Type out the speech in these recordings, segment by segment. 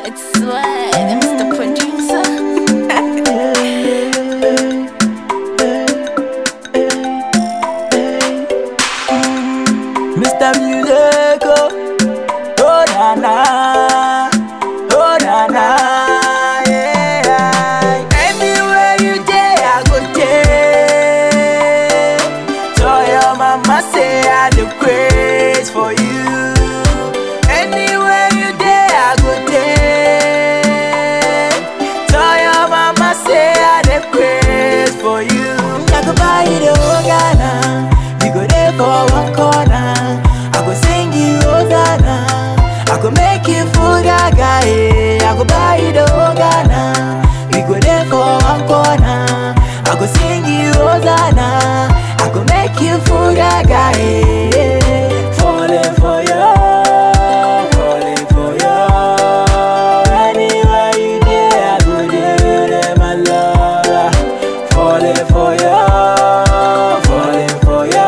It's Swag, Mr. Producer. Mr. Music, oh, oh na na, oh na na, yeah. Anywhere you day, I go day. So your mama say I do praise for you. Anywhere you day, I go day. So your mama say I do praise for you. I go buy you the whole Ghana. We go there for one corner. I go sing you Hosanna. I go make you full gaga. eh. I go buy you the whole Ghana. We go there for one corner. I go sing you Hosanna. I go make you full gaga. eh. Falling for you, falling for you. Anywhere you there, I go there, there, my love. Falling for you, falling for you.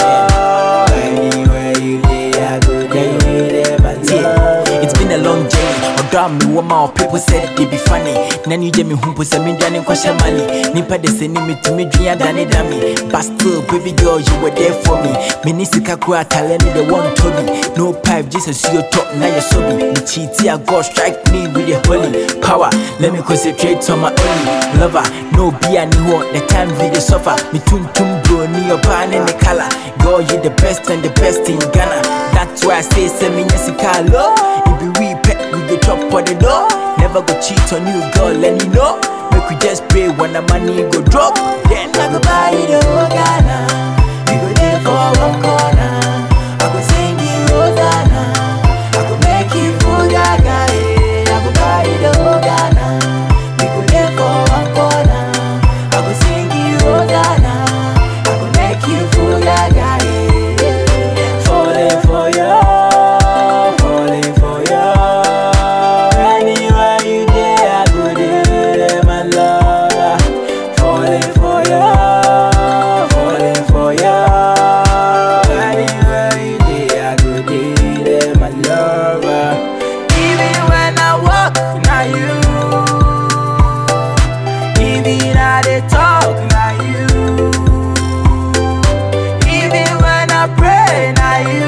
Anywhere you there, I go there, there, my love. It's been a long journey. Ọdọ mi wọ ma people said they be funny. Nani jẹ mi hun po sẹ mi dwani nkọhyẹ mali. Nipa de sẹ ni mi tu mi dun adane da mi. But still baby girl you were there for me. Mi ni sika kura atale ni de one tobi. No pipe Jesus you top na yẹ so bi. Mi cheat a God strike me with the holy power. Let me concentrate on my only lover. No be any ho the time we dey suffer. Mi tum tum bro ni your pan and the color. Girl you the best and the best in Ghana. That's why I say sẹ mi nyẹ sika low. It be we pet, we go chop for the door. Never go cheat on you, girl, and you know. Make we just pray when the money go drop. Then I go buy you the whole Ghana. We go there for one corner. I go sing you Hosanna. I go make you full gaga. eh. I go buy you the whole Ghana. We go there for one corner. I go sing you Hosanna. I go make you full gaga. eh. Falling for you, falling for you. Anywhere you there, I go there, my love. Falling for you, falling for you. Anywhere you there, I go there, my love. Even when I walk, now you. Even I they talk, now you. Even when I pray, now you.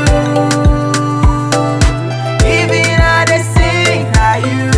Even I they sing, now you.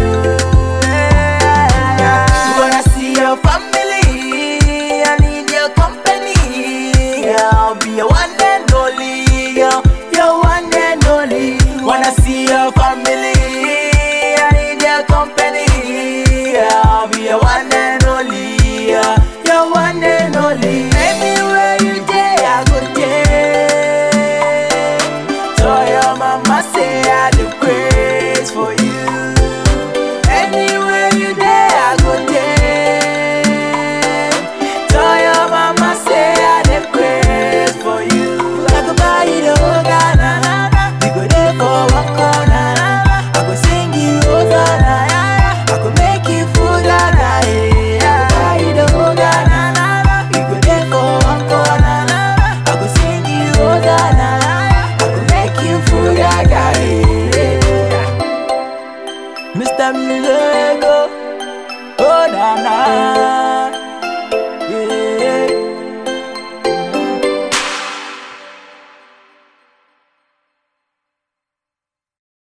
Wanna see your family? I need your company. I'll be your one and only. Your, your one and only. Wanna see your family? I need your company. I'll be your one and only. Your one and only. Anywhere you day, I go there. So your mama say I do praise for you. Anywhere you there, I go there. So your mama say I do praise for you. I go buy you the whole Ghana. We go there for one corner. I go sing you Hosanna. I go make you full Ghana. eh. I go buy you the whole Ghana. We go there for one corner. I go sing you Hosanna. I go make you full Ghana. eh. Mr. Music, oh, oh na na.